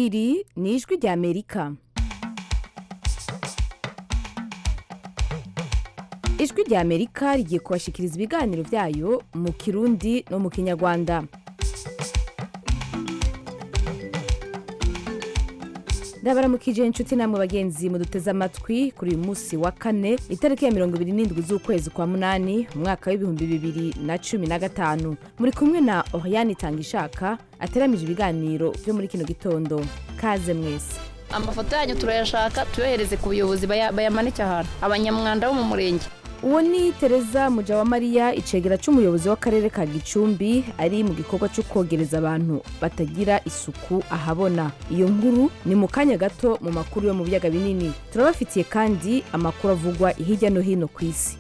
iri ni ijwi rya amerika ijwi rya amerika rigiye kubashikiriza ibiganiro byayo mu kirundi no mu kinyarwanda ndabaramukije inshuti namwe bagenzi muduteze amatwi kuri uyu munsi wa kane itariki ya mirongo ibiri n'indwi z'ukwezi kwa munani umwaka w'ibihumbi bibiri na cumi na gatanu muri kumwe na oriane itangishaka ateramije ibiganiro byo muri kino gitondo kaze mwese amafoto yanyu turayashaka tuyohereze ku buyobozi baya- bayamanike ahantu abanyamwanda bo mu murenge uwo ni tereza mujawamariya icegera c'umuyobozi w'akarere ka gicumbi ari mu gikorwa cyo kogereza abantu batagira isuku ahabona iyo nkuru ni mu kanya gato mu makuru yo mu biyaga binini turabafitiye kandi amakuru avugwa hirya no hino ku isi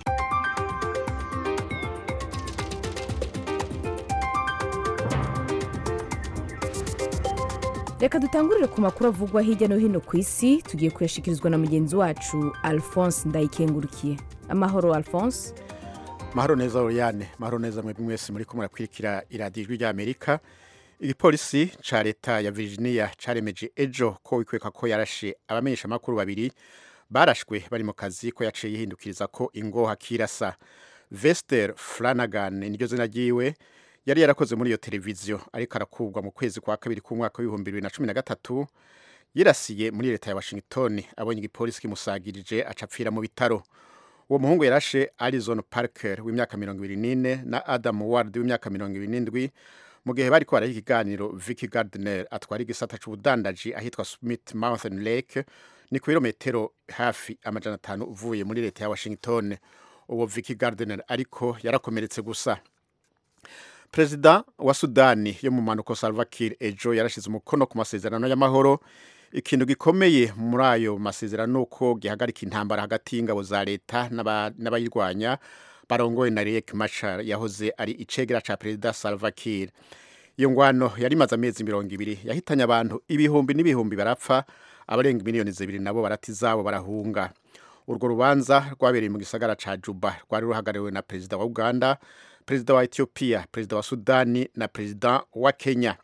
reka dutangurire ku makuru avugwa hirya no hino ku isi tugiye kuyashikirizwa na mugenzi wacu alphonse ndayikengurukiye amahoro alphonse mahoro neza Oriane mahoro neza mwebwe mwese muri ko murakwirikira iradiyo ijwi ry'Amerika igipolisi ca leta ya Virginia caremeje ejo ko wikweka ko yarashe abamenyesha makuru babiri barashwe bari mu kazi ko yaciye yihindukiriza ko ingoha kirasa Vester Flanagan niryo zina ryiwe yari yarakoze muri iyo televiziyo ariko arakubwa mu kwezi kwa kabiri k'umwaka w'ibihumbi bibiri na cumi na gatatu yirasiye muri leta ya Washington abonye igipolisi kimusagirije acapfira mu bitaro uwo muhungu yarashe Alison Parker w'imyaka mirongo ibiri n'ine na Adam Ward w'imyaka mirongo ibiri n'indwi mu gihe bariko baraha ikiganiro Vicky Gardner atwara igisata c'ubudandaji ahitwa Smith Mountain Lake ni ku birometero hafi amajana atanu uvuye muri leta ya Washington uwo Vicky Gardner ariko yarakomeretse gusa Perezida wa Sudani yo mu manuko Salva Kiir ejo yarashize umukono ku masezerano y'amahoro ikintu gikomeye muri ayo masezerano uko gihagarika intambara hagati y'ingabo za leta n'aba- n'abayirwanya barongoye na Riek Machar yahoze ari icegera ca Perezida Salva Kiir iyo ngwano yari imaze amezi mirongo ibiri yahitanye abantu ibihumbi n'ibihumbi barapfa abarenga miliyoni zibiri nabo barata izabo barahunga urwo rubanza rwabereye mu gisagara ca Juba rwari ruhagarariwe na perezida wa Uganda perezida wa Ethiopia perezida wa Sudani na perezida wa Kenya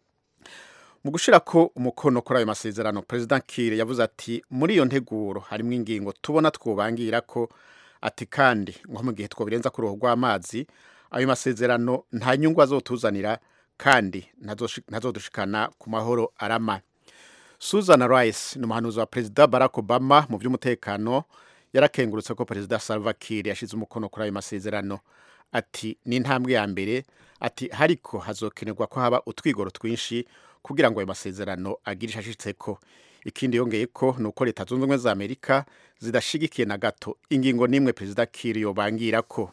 mu gushirako umukono kuri ayo masezerano perezida Kiir yavuze ati muri iyo nteguro harimo ingingo tubona twobangira ko ati kandi nko mu gihe twobirenza ku ruhu rw'amazi ayo masezerano nta nyungu azotuzanira kandi ntazoshi- ntazodushikana ku mahoro arama Susan Rice ni umuhanuzi wa perezida Barack Obama mu by'umutekano yarakengurutse ko perezida Salva Kiir yashize umukono kuri ayo masezerano ati ni intambwe ya mbere ati hariko hazokenerwa ko haba utwigoro twinshi kugira ngo ayo masezerano agire ishashitseko ikindi yongeye ko ni uko leta zunze ubumwe za amerika zidashigikiye na gato ingingo n'imwe perezida Kiir yobangira ko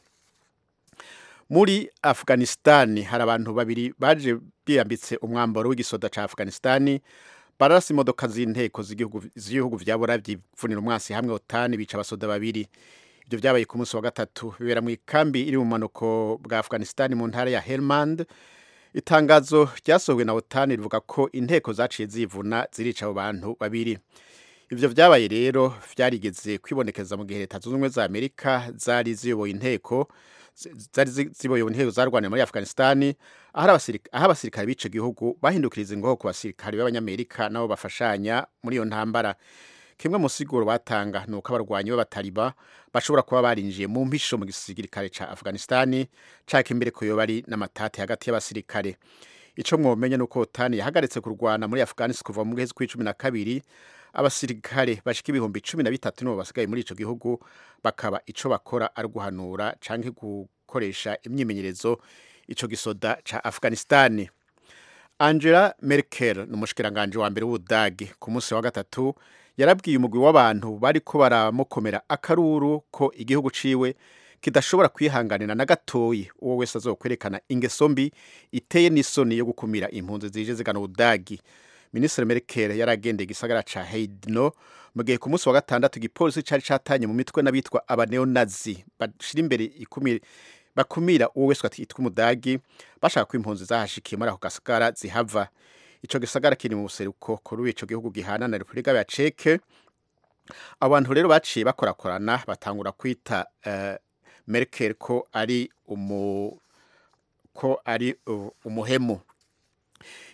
muri afghanistan hari abantu babiri baje biyambitse umwambaro w'igisoda ca afghanistan bararasa imodoka z'inteko z'igihugu z'ibihugu vya burayi vyivunira umwansi hamwe otani bica abasoda babiri ibyo byabaye ku munsi wa gatatu bibera mu ikambi iri mu manuko bwa afghanistan mu ntara ya helmand itangazo ryasohowe na otani rivuga ko inteko zaciye zivuna zirica abo bantu babiri ivyo vyabaye rero vyarigeze kwibonekeza mu gihe leta zunze ubumwe za amerika zari ziyoboye inteko zi- zari zi- ziyoboye inteko zarwanira muri afghanistan aho abasirika- aho abasirikare b'ico gihugu bahindukiriza ingoho ku basirikare b'abanyamerika nabo bafashanya muri iyo ntambara kimwe mu siguro batanga ni uko abarwanyi b'abataliba bashobora kuba barinjiye mu mpisho mu gisirikare ca afghanistan caka imbere ko yoba ari n'amatati hagati y'abasirikare ico mwomenye ni uko otani yahagaritse kurwana muri afghanistan kuva mu kwezi kw'icumi na kabiri abasirikare bashika ibihumbi cumi na bitatu nibo basigaye muri ico gihugu bakaba ico bakora ari guhanura canke gukoresha imyimenyerezo ico gisoda ca afghanistan angela merkel ni umushikiranganje wa mbere w'ubudagi ku munsi wa gatatu yarabwiye umugwi w'abantu bariko baramukomera akaruru ko igihugu ciwe kidashobora kwihanganira na gatoyi uwo wese azokwerekana ingeso mbi iteye n'isoni yo gukumira impunzi zije zigana ubudagi minisitiri merkel yaragendeye igisagara ca heidno mu gihe ku munsi wa gatandatu igipolisi cari catanye mu mitwe n'abitwa abaneonazi bashira imbere ikumira bakumira uwo wese yitwa umudagi bashaka ko impunzi zahashikiye muri ako gasagara zihava ico gisagara kiri mu buseruko kuri ico gihugu gihana na repubulika ya ceke abantu rero baciye bakorakorana batangura kwita uh, merkel ko ari umu ko ari uh, umuhemu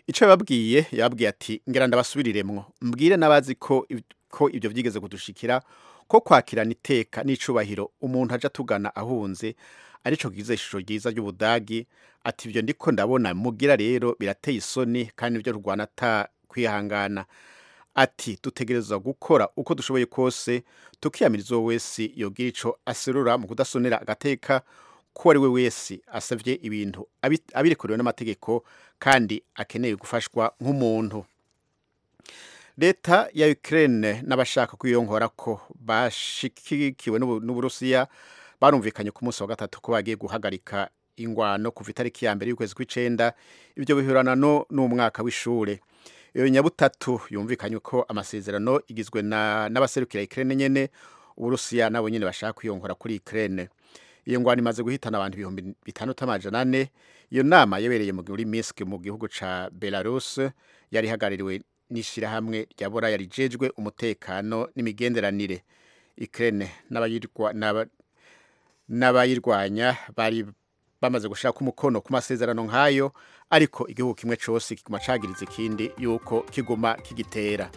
icyo yababwiye yababwiye ati ngira ndabasubiriremwo mbwire n'abazi ko ko ibyo byigeze kudushikira ko kwakirana iteka n'icubahiro umuntu aja tugana ahunze arico gize ishusho ryiza ry'ubudagi ati ibyo ndiko ndabona mugira rero birateye isoni kandi ibyo rwana ata kwihangana ati dutegerezwa gukora uko dushoboye kose tukiyamiriza uwo wese yogira ico aserura mu kudasonera agateka ko ari we wese asavye ibintu abi- abirekuriwe n'amategeko kandi akeneye gufashwa nk'umuntu leta ya Ukraine n'abashaka kwiyongora ko bashikikiwe n'Ubu- n'Uburusiya barumvikanye ku munsi wa gatatu ko bagiye guhagarika ingwano kuva itariki ya mbere y'ukwezi kw'icenda ibyo bihurana no n'umwaka w'ishure iyo nyabutatu yumvikanye ko amasezerano igizwe na n'abaserukira Ukraine nyene Uburusiya nabo nyene bashaka kwiyongora kuri Ukraine iyo ngwano imaze guhitana abantu ibihumbi bitandatu amajana ane iyo nama yabereye muri Minsk mu gihugu ca Belarus yari ihagarariwe n'ishirahamwe rya Buraya rijejwe umutekano n'imigenderanire Ukraine n'abayirwa n'aba- n'abayirwanya bari bamaze gushaka umukono ku masezerano nk'ayo ariko igihugu kimwe cose kiguma cagiriza ikindi yuko kiguma kigitera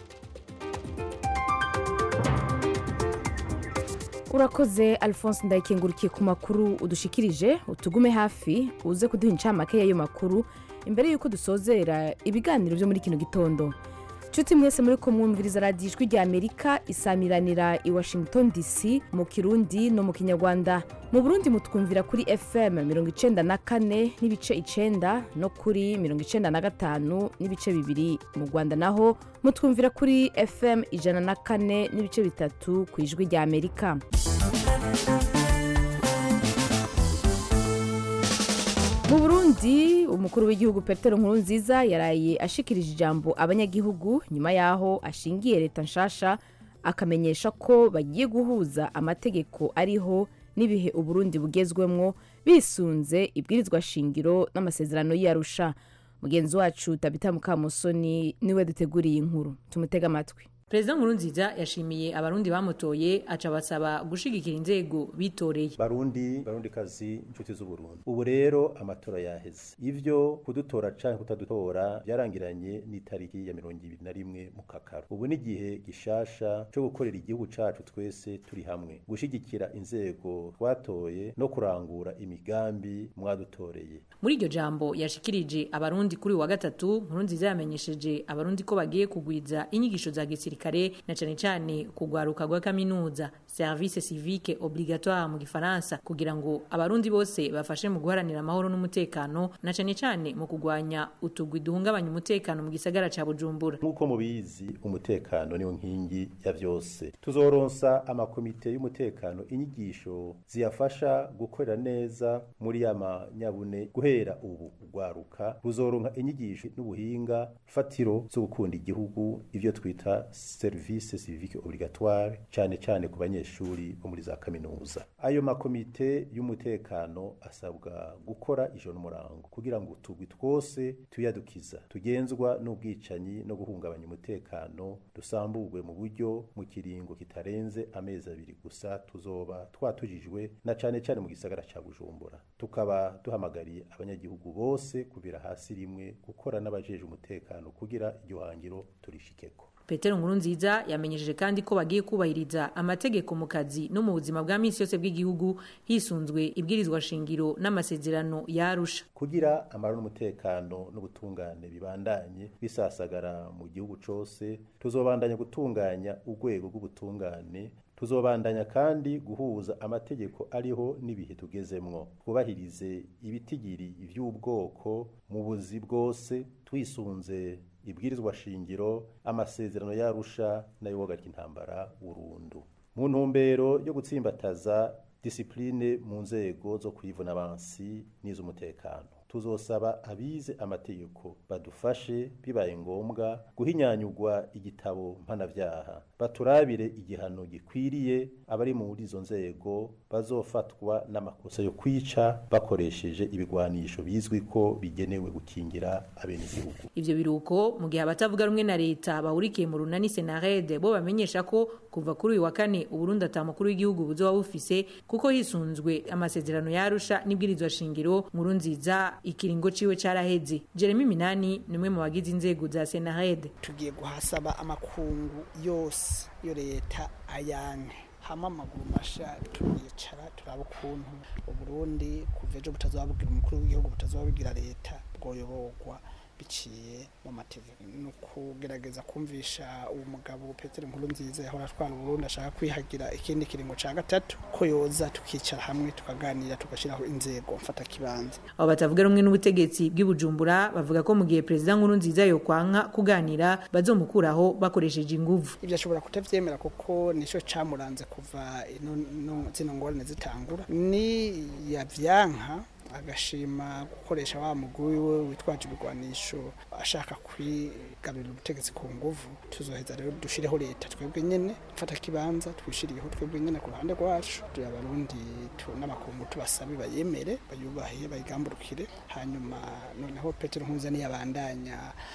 urakoze alphonse ndayikengurukije ku makuru udushikirije utugume hafi uze kuduha incamake y'ayo makuru imbere y'uko dusozera ibiganiro byo muri kino gitondo nshuti mwese muri ko mwumviriza radiyo ijwi rya amerika isamiranira i washington dc mu kirundi no mu kinyarwanda mu burundi mutwumvira kuri fm mirongo icenda na kane n'ibice icenda no kuri mirongo icenda na gatanu n'ibice bibiri mu rwanda naho mutwumvira kuri fm ijana na kane n'ibice bitatu ku ijwi rya amerika mu burundi umukuru w'igihugu petero nkurunziza yaraye ashikirije ijambo abanyagihugu nyuma y'aho ashingiye leta nshasha akamenyesha ko bagiye guhuza amategeko ariho n'ibihe uburundi bugezwemwo bisunze ibwirizwa shingiro n'amasezerano y'arusha mugenzi wacu tabita mukamusoni niwe duteguriye inkuru tumutege amatwi perezida nkurunziza yashimiye abarundi bamutoye aca basaba gushigikira inzego bitoreye barundi barundi kazi inshuti z'uburundi ubu rero amatora yaheze ivyo kudutora canke kutadutora byarangiranye n'itariki ya mirongo ibiri na rimwe mu kakaro ubu ni igihe gishasha co gukorera igihugu cacu twese turi hamwe gushigikira inzego twatoye no kurangura imigambi mwadutoreye muri iryo jambo yashikirije abarundi kuri uyu wa gatatu nkurunziza yamenyesheje abarundi ko bagiye kugwiza inyigisho za gisirikare na cane cane kugwaruka rwa kaminuza service civique obligatoire mu gifaransa kugira ngo abarundi bose bafashe mu guharanira amahoro n'umutekano na cane cane mu kugwanya utugwi duhungabanya umutekano mu gisagara ca bujumbura nk'uko mubizi umutekano niwo nkingi ya vyose tuzoronsa amakomite y'umutekano inyigisho ziyafasha gukorera neza muri ya manyabune guhera ubu ugwaruka ruzoronka inyigisho n'ubuhinga fatiro zo gukunda igihugu ivyo twita service civique obligatoire cane cane ku banyeshuri bo muri za kaminuza ayo makomite y'umutekano asabwa gukora ijoro n'umurango kugira ngo utugwi twose tuyadukiza tugenzwa n'ubwicanyi no guhungabanya umutekano dusamburwe mu buryo mu kiringo kitarenze amezi abiri gusa tuzoba twatujijwe na cane cane mu gisagara ca bujumbura tukaba duhamagariye abanyagihugu bose kubira hasi rimwe gukora n'abajeje umutekano kugira iryo hangiro turishikeko petero nkurunziza yamenyesheje kandi ko bagiye kubahiriza amategeko mu kazi no mu buzima bwa minsi yose bw'igihugu hisunzwe ibwirizwa shingiro n'amasezerano yarusha kugira amahoro n'umutekano n'ubutungane bibandanye bisasagara mu gihugu cose tuzobandanya gutunganya urwego rw'ubutungane tuzobandanya kandi guhuza amategeko ariho n'ibihe tugezemwo twubahirize ibitigiri vy'ubwoko mu buzi bwose twisunze ibwirizwa shingiro amasezerano yarusha n'ayoboga ry'intambara burundu mu ntumbero yo gutsimbataza disipline mu nzego zo kwivuna abansi n'iz'umutekano tuzosaba abize amategeko badufashe bibaye ngombwa guhinyanyurwa igitabo mpanavyaha baturabire igihano gikwiriye abari muri izo nzego bazofatwa n'amakosa yo kwica bakoresheje ibigwanisho bizwi ko bigenewe gukingira abenegihugu ivyo biruko mu gihe abatavuga rumwe na leta bahurikiye mu runani senarede bo bamenyesha ko kuva kuri uyu wa kane uburundi ata mukuru w'igihugu buzoba bufise kuko hisunzwe amasezerano yarusha n'ibwirizwa shingiro nkuru nziza ikiringo ciwe caraheze jeremy minani ni umwe mu bagize inzego za senared tugiye guhasaba amakungu yose yo leta ayanke hama amaguru masha turicara turaba ukuntu uburundi kuva ejo butazababwira umukuru w'igihugu butazababwira leta bwoyoborwa biciye mu mategeko ni ukugerageza kumvisha uwo mugabo petero nkuru nziza yahora atwara uburundi ashaka kwihagira ikindi kiringo cya gatatu ko yoza tukicara hamwe tukaganira tugashyiraho inzego mfata kibanza abo batavuga rumwe n'ubutegetsi bw'ibujumbura bavuga ko mu gihe perezida nkuru nziza yokwanka kuganira bazomukuraho bakoresheje inguvu ibyo ashobora kutabyemera kuko nicyo cyamuranze kuva zino ngorane zitangura ni yabyanka agashima gukoresha wa mugwi we witwaje ibigwanisho ashaka kwigarurira ubutegetsi ku nguvu tuzoheza rero dushireho leta twebwe nyene mfata kibanza twishiriyeho twebwe nyene ku ruhande rwacu turi abarundi n'amakungu tubasabe bayemere bayubahe bayigamburukire hanyuma noneho petero nkuza niyabandanya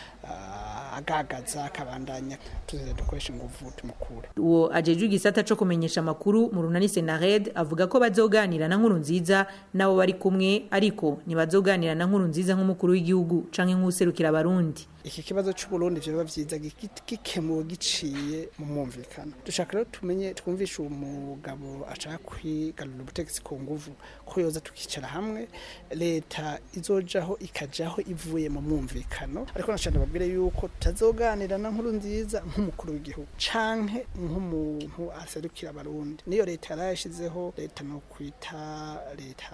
uh, agagaza akabandanya tuzeza dukoresha inguvu tumukure uwo ajejwe igisata co kumenyesha amakuru mu runani senared avuga ko bazoganira na nkuru nziza nabo bari kumwe ariko ntibazoganira na nkuru nziza nk'umukuru w'igihugu canke nk'userukira abarundi iki kibazo cy'uburundi vyoba vyiza gikemuwe giciye mu mwumvikano dushaka rero tumenye twumvishe uwo mugabo ashaka kwigarurira ubutegetsi ku nguvu ko yoza tukicara hamwe leta izojaho ikajaho ivuye mu mwumvikano ariko nashaka babwire yuko tutazoganira na nkuru nziza nk'umukuru w'igihugu canke nk'umuntu aserukira abarundi niyo leta yarayashizeho leta no kwita leta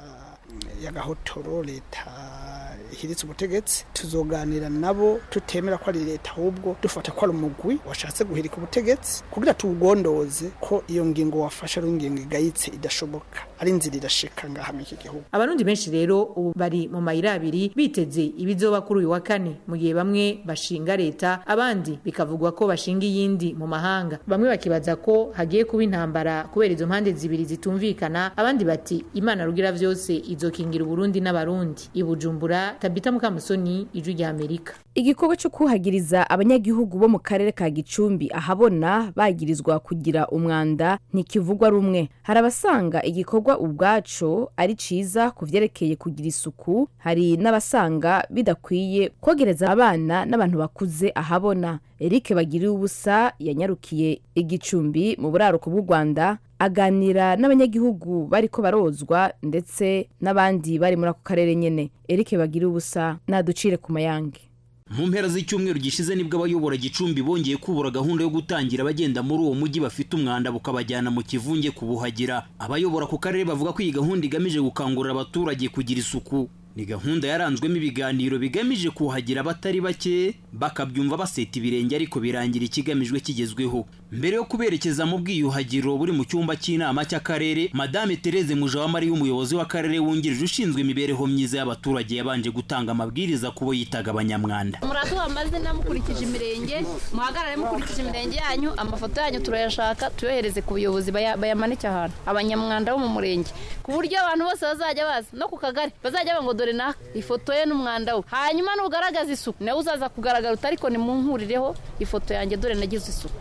y'agahotoro leta ihiritse ubutegetsi tuzoganira nabo tutemera ko ari leta ahubwo dufata ko ari umugwi washatse guhirika ubutegetsi kugira tuwugondoze ko iyo ngingo wafashe ari ingingo igayitse idashoboka ari inzira irashika ngaha mu iki gihugu abarundi benshi rero ubu bari mu mayira abiri biteze ibizoba kuri uyu wa kane mu gihe bamwe bashinga leta abandi bikavugwa ko bashinga iyindi mu mahanga bamwe bakibaza ko hagiye kuba intambara kubera izo mpande zibiri zitumvikana abandi bati imana rugira vyose izokingira uburundi n'abarundi ibujumbura tabita mukamusoni ijwi rya amerika igikorwa cyo kuhagiriza abanyagihugu bo mu karere ka gicumbi ahabona bagirizwa kugira umwanda ntikivugwa rumwe hari abasanga igikorwa ubwaco ari ciza ku vyerekeye kugira isuku hari n'abasanga bidakwiye kogereza abana n'abantu bakuze ahabona eric bagiriye ubusa yanyarukiye igicumbi mu buraruko bw'u rwanda aganira n'abanyagihugu bariko barozwa ndetse n'abandi bari muri ako karere nyene eric bagiriye ubusa naducire ku mayange mu mpera z'icyumweru gishize nibwo abayobora gicumbi bongeye kubura gahunda yo gutangira abagenda muri uwo mujyi bafite umwanda bukabajyana mu kivunge kubuhagira abayobora ku karere bavuga ko iyi gahunda igamije gukangurira abaturage kugira isuku ni gahunda yaranzwemo ibiganiro bigamije kuhagira abatari bake bakabyumva baseta ibirenge ariko birangira ikigamijwe kigezweho mbere yo kuberekeza mu bwiyuhagiro buri mu cyumba cy'inama cy'akarere madame Therese Mujawamari umuyobozi w'akarere wungirije ushinzwe imibereho myiza y'abaturage yabanje gutanga amabwiriza kubo yitaga abanyamwanda muraduha amazina mukurikije imirenge muhagarare mukurikije imirenge yanyu amafoto yanyu turayashaka tuyohereze ku buyobozi bayamanike ahantu abanyamwanda bo mu murenge ku buryo abantu bose bazajya baza no ku kagari bazajya ngo dore na ifoto ye n'umwanda we hanyuma nugaragaza isuku nawe uzaza kugaragara utari ko nimunkurireho ifoto yanjye dore nagize isuku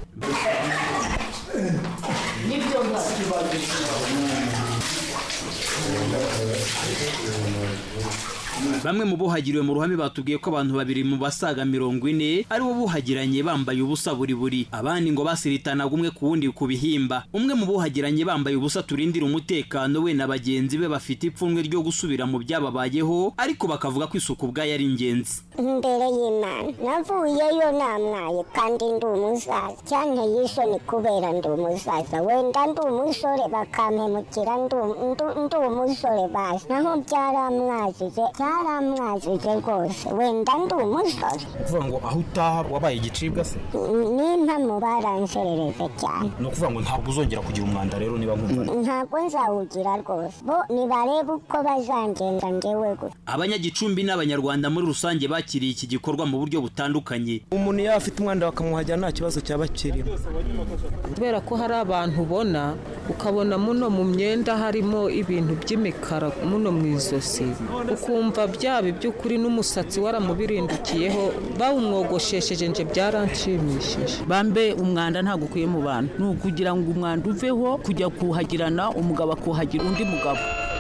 nibyo bamwe mu buhagiriwe mu ruhame batubwiye ko abantu babiri mu basaga mirongo ine aribo buhagiranye bambaye ubusa buri buri abandi ngo basiritanaga umwe ku wundi ku bihimba umwe mu buhagiranye bambaye ubusa turindira umutekano we na bagenzi be bafite ipfunwe ryo gusubira mu byababayeho ariko bakavuga ko isuku ubwayo ari ingenzi imbere y'imana navuyeyo namwaye kandi ndi umusaza cyanteye isoni kubera ndi umusaza wenda ndi umusore bakampemukira ndi umusore bazi naho byaramwazije byaramwazije rwose wenda ndi umusore ukuvuga ngo aho utaha wabaye igicibwa se n'impamo baranserereje cyane ni ukuvuga ngo ntabwo uzongera kugira umwanda rero niba nkumva ntabwo nzawugira rwose bo nibarebe uko bazangenza njyewe gusa abanyagicumbi n'abanyarwanda muri rusange bakiriye iki gikorwa mu buryo butandukanye umuntu yaba afite umwanda bakamuhajya nta kibazo cyaba kirimo kubera ko hari abantu ubona ukabona muno mu myenda harimo ibintu by'imikara muno mu izosi ukumva byaba iby'ukuri n'umusatsi waramubirindukiyeho bawumwogoshesheje nje byaranshimishije bambe umwanda ntabwo ukwiye mu bantu ni ukugira ngo umwanda uveho kujya kuhagirana umugabo akuhagira undi mugabo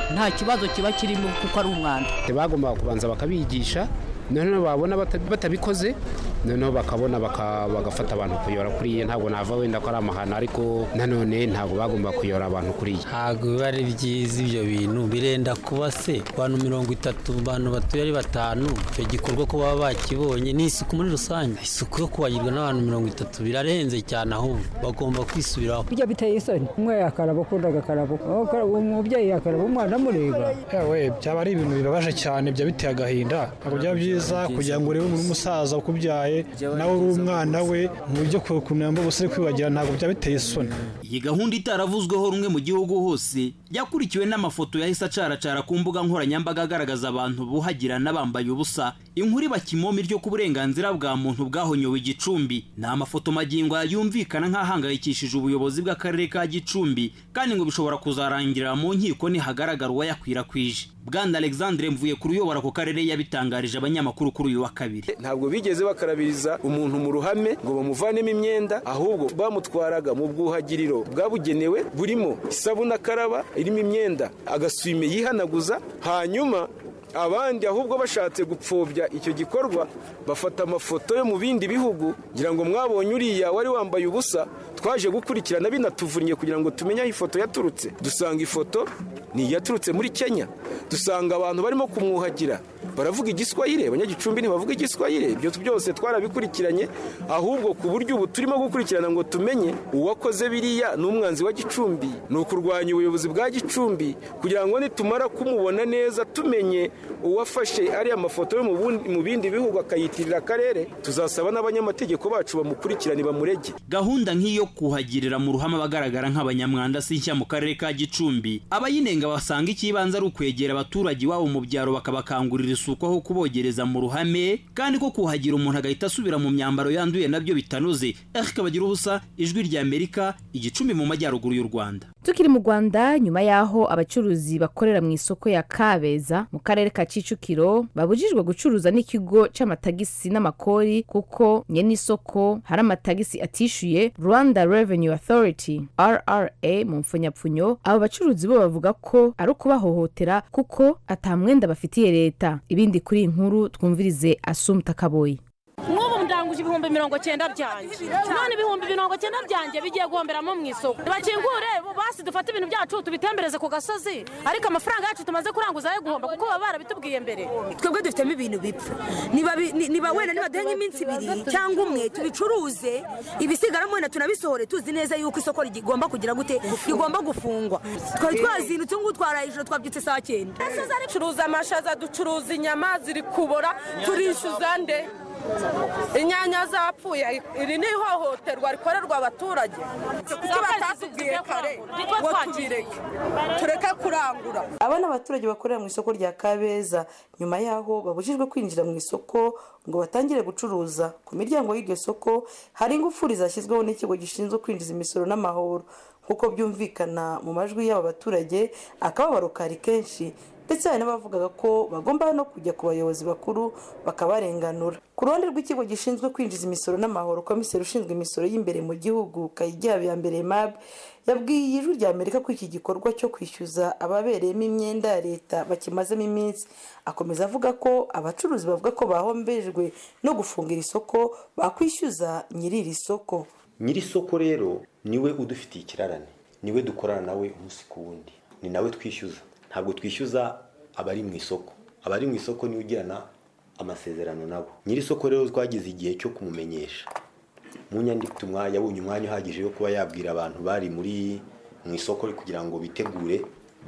nta kibazo kiba kirimo kuko ari umwanda bagombaga kubanza bakabigisha noneho babona batabikoze noneho bakabona bagafata abantu kuyora kuriya ntabwo nava wenda ko ari amahano ariko nanone ntabwo bagomba kuyora abantu kuriya ntabwo biba ari byiza ibyo bintu birenda kuba se abantu mirongo itatu bantu batuye ari batanu icyo gikorwa ko baba bakibonye ni isuku muri rusange isuku yo kubagirwa n'abantu mirongo itatu birarenze cyane ahubwo bagomba kwisubiraho bijya biteye isoni umwe yakaraba ukundi agakaraba umubyeyi yakaraba umwana amureba yewe byaba ari ibintu bibabaje cyane byaba biteye agahinda ntabwo byaba byiza kugira ngo urebe umuntu w'umusaza ukubyaye nawe uri umwana we mu buryo kunamba ubusa ari kwibagira ntabwo byaba biteye isoni iyi gahunda itaravuzweho rumwe mu gihugu hose yakurikiwe n'amafoto yahise acaracara ku mbuga nkoranyambaga agaragaza abantu buhagirana bambaye ubusa inkuru iba kimomi ryo ku burenganzira bwa muntu bwahonyowe igicumbi ni amafoto magingo yumvikana nk'ahangayikishije ubuyobozi bw'akarere ka gicumbi kandi ngo bishobora kuzarangirira mu nkiko nihagaragara uwayakwirakwije bwana alexandre mvuye kuri uyobora ku karere yabitangarije abanyamakuru kuri uyu wa kabiri ntabwo bigeze bakarabiriza umuntu mu ruhame ngo bamuvanemo imyenda ahubwo bamutwaraga mu bwuhagiriro bwabugenewe burimo isabune akaraba irimo imyenda agasume yihanaguza hanyuma abandi ahubwo bashatse gupfobya icyo gikorwa bafata amafoto yo mu bindi bihugu ngira ngo mwabonye uriya wari wambaye ubusa twaje gukurikirana binatuvunnye kugira ngo tumenye aho ifoto yaturutse dusanga ifoto ni iyaturutse muri kenya dusanga abantu barimo kumwuhagira baravuga igiswahire abanyagicumbi ntibavuga igiswahire ibyo byose twarabikurikiranye ahubwo ku buryo ubu turimo gukurikirana ngo tumenye uwakoze biriya ni umwanzi wa gicumbi ni ukurwanya ubuyobozi bwa gicumbi kugira ngo nitumara kumubona neza tumenye uwafashe ariya mafoto yo mu bindi bihugu akayitirira akarere tuzasaba n'abanyamategeko bacu bamukurikirane bamurege gahunda nk'iyo kuhagirira mu ruhame abagaragara nk'abanyamwanda si nshya mu karere ka gicumbi abayinenga basanga ikibanza ari ukwegera abaturage iwabo mu byaro bakabakangurira isuku aho kubogereza mu ruhame kandi ko kuhagira umuntu agahita asubira mu myambaro yanduye nabyo bitanoze ariko bagira ubusa ijwi rya amerika igicumbi mu majyaruguru y'u rwanda tukiri mu rwanda nyuma y'aho abacuruzi bakorera mu isoko ya kabeza mu karere ka kicukiro babujijwe gucuruza n'ikigo cy'amatagisi n'amakori kuko nyene isoko hari amatagisi atishyuye rwanda revenue authority rra mu mfunyapfunyo abo bacuruzi bo bavuga ko ari ukubahohotera kuko atamwenda bafitiye leta ibindi kuri iyi nkuru twumvirize asumta kaboyi nk'ubu ndanguje ibihumbi mirongo cyenda byanjye none ibihumbi mirongo cyenda byanjye bigiye guhomberamo mu isoko bakingure basi dufate ibintu byacu tubitembereze ku gasozi ariko amafaranga yacu tumaze kuranguza ayo guhomba kuko baba barabitubwiye mbere twebwe dufitemo ibintu bipfa niba wenda nibaduhe nk'iminsi ibiri cyangwa umwe tubicuruze ibisigaramo wenda tunabisohore tuzi neza yuko isoko rigomba kugira gute rigomba gufungwa twari twazindutse ngubu twaraye ijoro twabyutse saa cyenda ducuruza amashaza ducuruza inyama ziri kubora turishyuza nde inyanya zapfuye iri ni ihohoterwa rikorerwa abaturage kuko batatubwiye kare ngo tubireke tureke kurangura aba ni abaturage bakorera mu isoko rya kabeza nyuma y'aho babujijwe kwinjira mu isoko ngo batangire gucuruza ku miryango y'iryo soko hari ingufuri zashyizweho n'ikigo gishinzwe kwinjiza imisoro n'amahoro nk'uko byumvikana mu majwi y'aba baturage akababaro kari kenshi ndetse hari n'abavugaga ko bagomba no kujya ku bayobozi bakuru bakabarenganura ku ruhande rw'ikigo gishinzwe kwinjiza imisoro n'amahoro komiseri ushinzwe imisoro y'imbere mu gihugu kayijyaba ya mbere mab yabwiye ijwi rya amerika ko iki gikorwa cyo kwishyuza ababereyemo imyenda ya leta bakimazemo iminsi akomeza avuga ko abacuruzi bavuga ko bahombejwe no gufungira isoko bakwishyuza nyiri iri soko nyiri isoko rero niwe udufitiye ikirarane niwe dukorana nawe umunsi ku wundi ni nawe twishyuza ntabwo twishyuza abari mu isoko abari mu isoko niwe ugirana amasezerano nabo nyiri isoko rero twagize igihe cyo kumumenyesha mu nyandiko yabonye umwanya uhagije wo kuba yabwira abantu bari muri mu isoko kugira ngo bitegure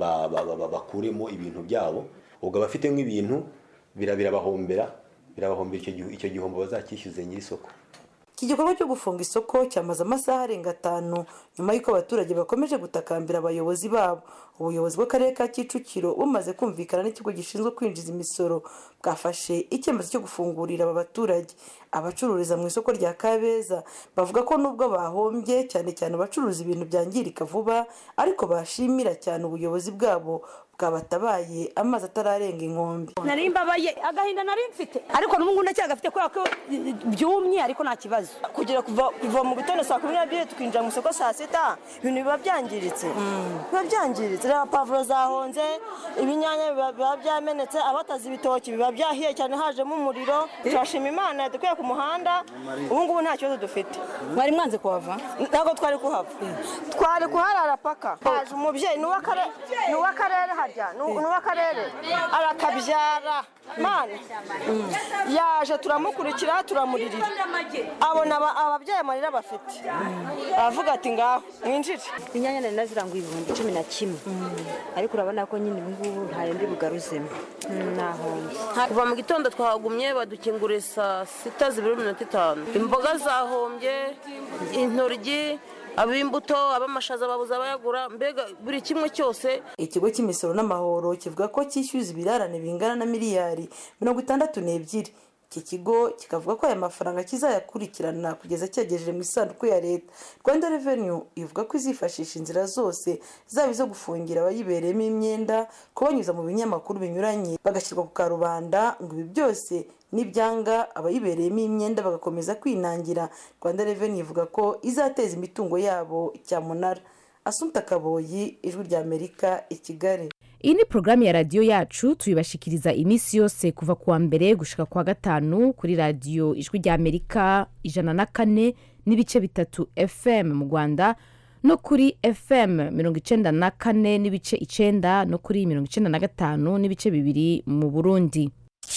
bakuremo ibintu byabo ubwo abafite nk'ibintu birabahombera birabahombera icyo gihombo bazacyishyuze nyiri isoko iki gikorwa cyo gufunga isoko cyamaze amasaha arenga atanu nyuma y'uko abaturage bakomeje gutakambira abayobozi babo ubuyobozi bw'akarere ka kicukiro bumaze kumvikana n'ikigo gishinzwe kwinjiza imisoro bwafashe icyemezo cyo gufungurira aba baturage abacururiza mu isoko rya kabeza bavuga ko nubwo bahombye cyane cyane abacuruza ibintu byangirika vuba ariko bashimira cyane ubuyobozi bwabo bwabatabaye amazi atararenga inkombe nari mbabaye agahinda nari mfite ariko n'ubu ndacyagafite kubera ko byumye ariko nta kibazo kugira kuva kuva mu gitondo saa kumi n'ebyiri tukinjira mu isoko saa sita ibintu biba byangiritse biba byangiritse reba pavuro zahonze ibinyanya biba biba byamenetse abatazi ibitoki biba byahiye cyane hajemo umuriro turashima imana yadukuye ku muhanda ubu ngubu nta kibazo dufite mwari mwanze kuhava ntabwo twari kuhava twari kuharara paka haje umubyeyi ni uw'akare- ni uw'akarere harya ni uw- ni uw'akarere arakabyara mana yaje turamukurikira turamuririra abona aba- ababyeyi amarira bafite aravuga ati ngaho mwinjire inyanya nari naziranguye ibihumbi cumi na kimwe ariko urabona ko nyine ubu ngubu ntayo ndi bugaruzemo nahombye kuva mu gitondo twahagumye badukinguriye saa sita zibiri iminota itanu imboga zahombye intoryi ab'imbuto ab'amashaza babuze abayagura mbega buri kimwe cyose ikigo cy'imisoro n'amahoro kivuga ko cyishyuza ibirarane bingana na miliyari mirongo itandatu n'ebyiri iki kigo kikavuga ko aya mafaranga kizayakurikirana kugeza cyagejeje mu isanduku ya leta rwanda revenu ivuga ko izifashisha inzira zose zaba izo gufungira abayibereyemo imyenda kubanyuza mu binyamakuru binyuranye bagashyirwa ku karubanda ngo ibi byose n'ibyanga abayibereyemo imyenda bagakomeza kwinangira rwanda revenu ivuga ko izateza imitungo yabo cyamunara asumta kaboyi ijwi ry'amerika i kigali iyi ni porogaramu ya radiyo yacu tuyibashikiriza iminsi yose kuva kuwa mbere gushika kuwa gatanu kuri radiyo ijwi rya amerika ijana na kane n'ibice bitatu fm mu rwanda no kuri fm mirongo icenda na kane n'ibice icenda no kuri mirongo icenda na gatanu n'ibice bibiri mu burundi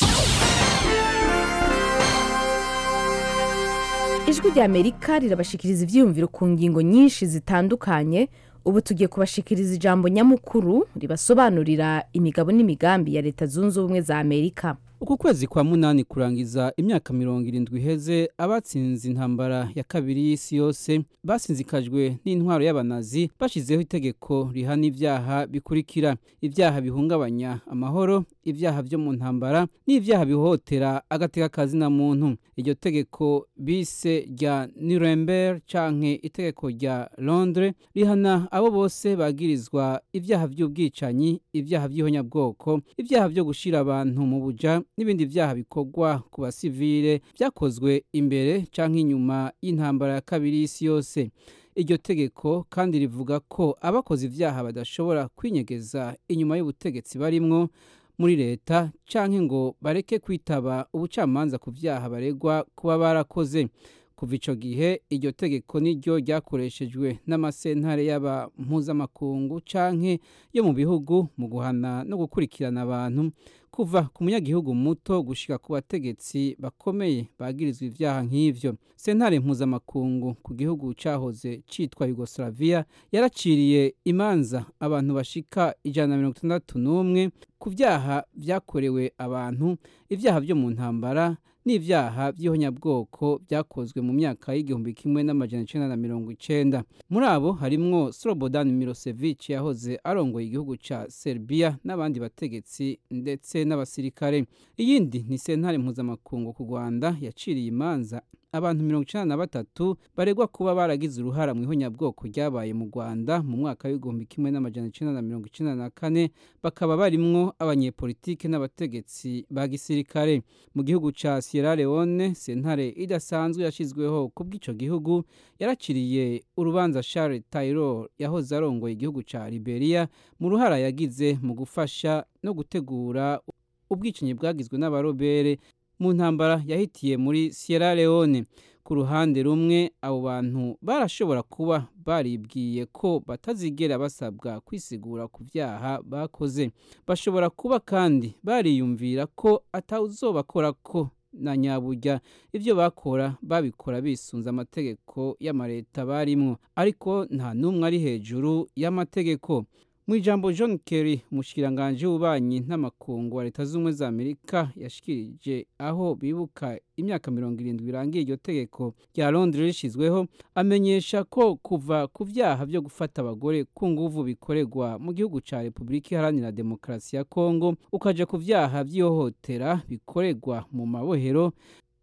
ijwi rya amerika rirabashikiriza ibyiyumviro ku ngingo nyinshi zitandukanye ubu tugiye kubashikiriza ijambo nyamukuru ribasobanurira imigabo n'imigambi ya leta zunze ubumwe za amerika uku kwezi kwa munani kurangiza imyaka mirongo irindwi iheze abatsinze intambara ya kabiri y'isi yose basinzikajwe n'intwaro y'abanazi bashyizeho itegeko rihana ibyaha bikurikira ibyaha bihungabanya amahoro ibyaha byo mu ntambara n'ibyaha bihohotera agateka kazina muntu iryo tegeko bise rya nuremberg canke itegeko rya londres rihana abo bose bagirizwa ibyaha by'ubwicanyi ibyaha by'ihonyabwoko ibyaha byo gushira abantu mu buja n'ibindi byaha bikorwa ku basivile byakozwe imbere canke inyuma y'intambara ya kabiri y'isi yose iryo tegeko kandi rivuga ko abakoze ibyaha badashobora kwinyegeza inyuma y'ubutegetsi barimwo muri leta canke ngo bareke kwitaba ubucamanza ku byaha baregwa kuba barakoze kuva ico gihe iryo tegeko niryo ryakoreshejwe n'amasentare y'aba mpuzamakungu canke yo mu bihugu mu guhana no gukurikirana abantu kuva ku munyagihugu muto gushika ku bategetsi bakomeye bagirizwa ivyaha nk'ivyo sentare mpuzamakungu ku gihugu cahoze citwa yugoslavia yaraciriye imanza abantu bashika ijana na mirongo itandatu n'umwe ku vyaha vyakorewe abantu ivyaha vyo mu ntambara n'ivyaha by'ihonyabwoko byakozwe mu myaka y'igihumbi kimwe n'amajana icenda na mirongo icenda muri abo harimwo slobodan milosevic yahoze arongoye igihugu ca serbia n'abandi bategetsi ndetse n'abasirikare iyindi ni sentare mpuzamakungu ku rwanda yaciriye imanza abantu mirongo icenda na batatu baregwa kuba baragize uruhara mu ihonyabwoko ryabaye mu rwanda mu mwaka w'igihumbi kimwe n'amajana icenda na mirongo icenda na kane bakaba barimwo abanyepolitike n'abategetsi ba gisirikare mu gihugu ca sierra leone sentare idasanzwe yashizweho ku bw'ico gihugu yaraciriye urubanza charles taylor yahoze arongoye igihugu ca liberia mu ruhara yagize mu gufasha no gutegura ubwicanyi bwagizwe n'abarobere mu ntambara yahitiye muri sierra leone ku ruhande rumwe abo bantu barashobora kuba baribwiye ko batazigera basabwa kwisigura ku byaha bakoze bashobora kuba kandi bariyumvira ko atawuzobakora ko na nyaburya ibyo bakora babikora bisunze amategeko y'amareta barimwo ariko nta n'umwe ari hejuru y'amategeko mu ijambo john kerry umushikiranganji w'ububanyi n'amakungu wa leta z'ubumwe za amerika yashikirije aho bibuka imyaka mirongo irindwi irangiye iryo tegeko rya londres rishyizweho amenyesha ko kuva ku byaha byo gufata abagore ku nguvu bikorerwa mu gihugu cya repubulika iharanira demokarasi ya kongo ukaja ku byaha by'ihohotera bikorerwa mu mabohero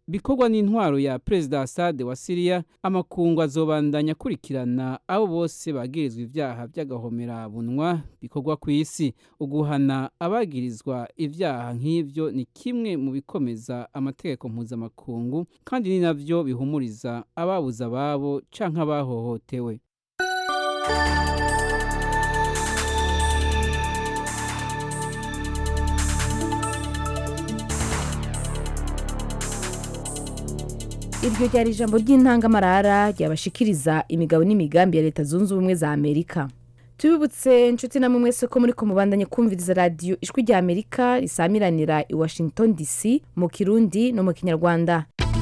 bikorwa n'intwaro ya perezida Assad wa Syria amakungu azobandanya akurikirana abo bose bagirizwa ivyaha by'agahomerabunwa bikorwa ku isi uguhana abagirizwa ivyaha nk'ivyo ni kimwe mu bikomeza amategeko mpuzamakungu kandi ni navyo bihumuriza ababuze ababo canke abahohotewe iryo ryari ijambo ry'intangamarara ryabashikiriza imigabo n'imigambi ya leta zunze ubumwe za amerika tubibutse inshuti namwe mwese ko muri kumubandanye kumviriza radiyo ijwi rya amerika risamiranira i washington dc mu kirundi no mu kinyarwanda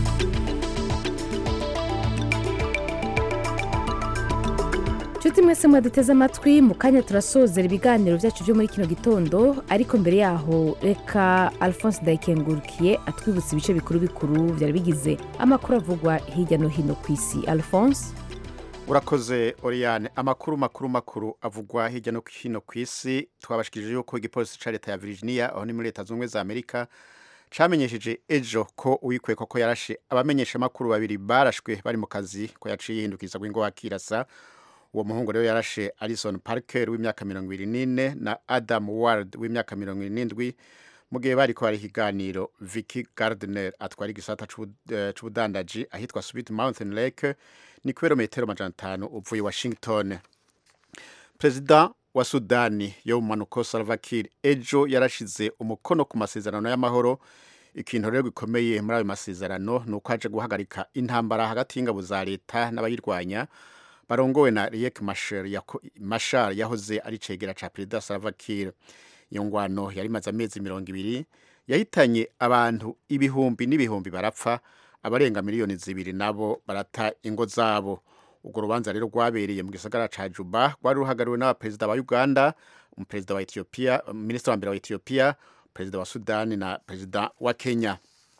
inshuti mwese mwaduteze amatwi mu kanya turasozera ibiganiro byacu byo muri kino gitondo ariko mbere yaho reka alphonse ndayikengurukiye atwibutsa ibice bikuru bikuru byari bigize amakuru avugwa hirya no hino ku isi alphonse urakoze oriyane amakuru makuru makuru avugwa hirya no hino ku isi twabashikirije yuko igipolisi cya leta ya virginia aho ni muri leta zunze ubumwe za amerika camenyesheje ejo ko uwikwekwa ko yarashe abamenyesha amakuru babiri barashwe bari mu kazi ko yaciye yihindukiza ngo akirasa uwo muhungu rero yarashe Alison Parker w'imyaka mirongo ibiri n'ine na Adam Ward w'imyaka mirongo irindwi mu gihe bari ko hari ikiganiro Vicky Gardner atwara igisata c'ubudandaji ahitwa Sweet Mountain Lake ni kilometero majana atanu uvuye Washington Perezida wa Sudani yo mu manuko Salva Kiir ejo yarashize umukono ku masezerano y'amahoro ikintu rero gikomeye muri ayo masezerano ni uko aje guhagarika intambara hagati y'ingabo za leta n'abayirwanya barongowe na Riek Machar yahoze ari cegera ca Perezida Salva Kiir iyo ngwano yari imaze amezi mirongo ibiri yahitanye abantu ibihumbi n'ibihumbi barapfa abarenga miliyoni zibiri nabo barata ingo zabo urwo rubanza rero rwabereye mu gisagara ca Juba rwari ruhagariwe n'abaperezida ba Uganda umuperezida wa Ethiopia minisitiri wa mbere wa Ethiopia perezida wa Sudani na perezida wa Kenya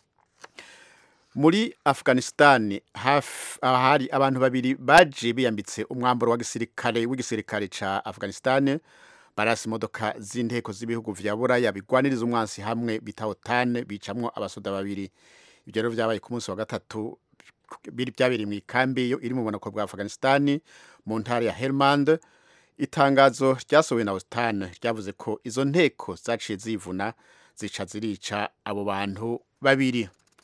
muri afghanistan hari abantu babiri baje biyambitse umwambaro wa gisirikare w'igisirikare ca afghanistan barasi imodoka z'inteko z'ibihugu vya buraya bigwaniriza umwansi hamwe bita otan bicamwo abasoda babiri ibyo rero vyabaye ku munsi wa gatatu byabereye mu ikambi yo iri mu bumanuko bwa afghanistan mu ntara ya helmand itangazo ryasohowe na otan ryavuze ko izo nteko zaciye zivuna zica zirica abo bantu babiri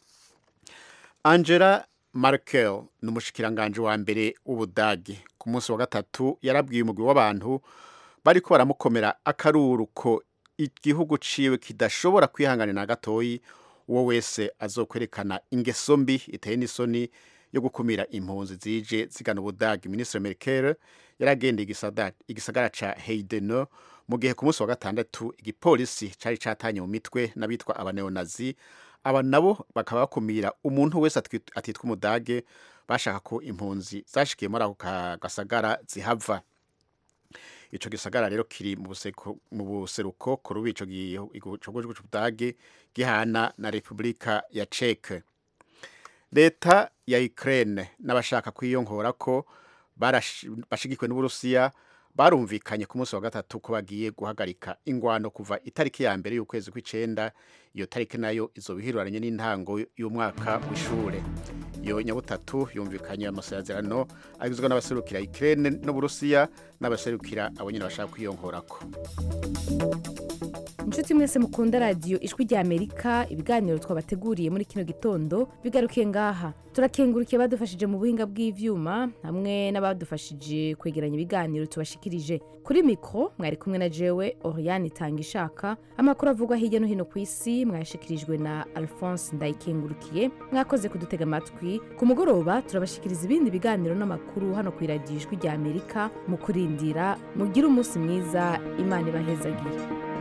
angela Merkel ni umushikiranganje wa mbere w'ubudage ku munsi wa gatatu yarabwiye umugwi w'abantu bariko baramukomera akaruru ko igihugu ciwe kidashobora kwihanganira na gatoyi uwo wese azokwerekana ingeso mbi iteye n'isoni yo gukumira impunzi zije zigana ubudage minisitiri Merkel yaragendeye igisagara ca Heideno mu gihe ku munsi wa gatandatu igipolisi cari catanye mu mitwe n'abitwa abaneonazi aba nabo bakaba bakumira umuntu wese atitwa umudage bashaka ko impunzi zashikiye muri ako gasagara zihava ico gisagara rero kiri mu buseruko ku rubi ico gihugu c'ubudage gihana na repubulika ya ceke leta ya ukraine n'abashaka kwiyongora ko bashigikiwe n'uburusiya barumvikanye ku munsi wa gatatu ko bagiye guhagarika ingwano kuva itariki ya mbere y'ukwezi kw'icenda iyo tariki nayo izoba ihiruranye n'intango y'umwaka w'ishure iyo nyabutatu yumvikanye amasezerano agizwe n'abaserukira Ukraine n'Uburusiya n'abaserukira abo nyine bashaka kwiyonkorako inshuti mwese mukunda radiyo ijwi rya amerika ibiganiro twabateguriye muri kino gitondo bigarukiye ngaha turakengurukiye badufashije mu buhinga bw'ivyuma hamwe n'abadufashije kwegeranya ibiganiro tubashikirije kuri mikro mwari kumwe na jewe oriane itanga ishaka amakuru avugwa hirya no hino ku isi mwayashikirijwe na alphonse ndayikengurukiye mwakoze kudutega amatwi ku mugoroba turabashikiriza ibindi biganiro n'amakuru hano ku iradiyo ijwi rya amerika mu kurindira mugire umunsi mwiza imana ibahezagire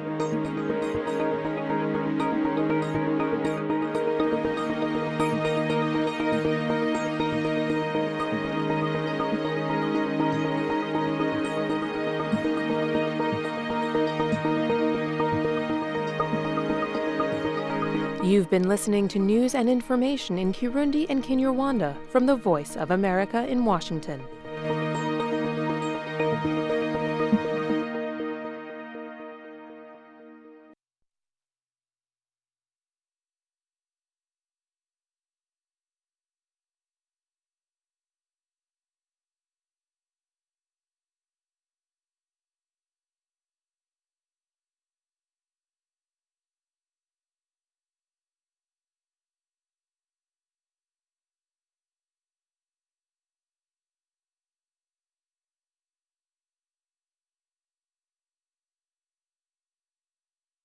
You've been listening to news and information in Kirundi and Kinyarwanda from the Voice of America in Washington.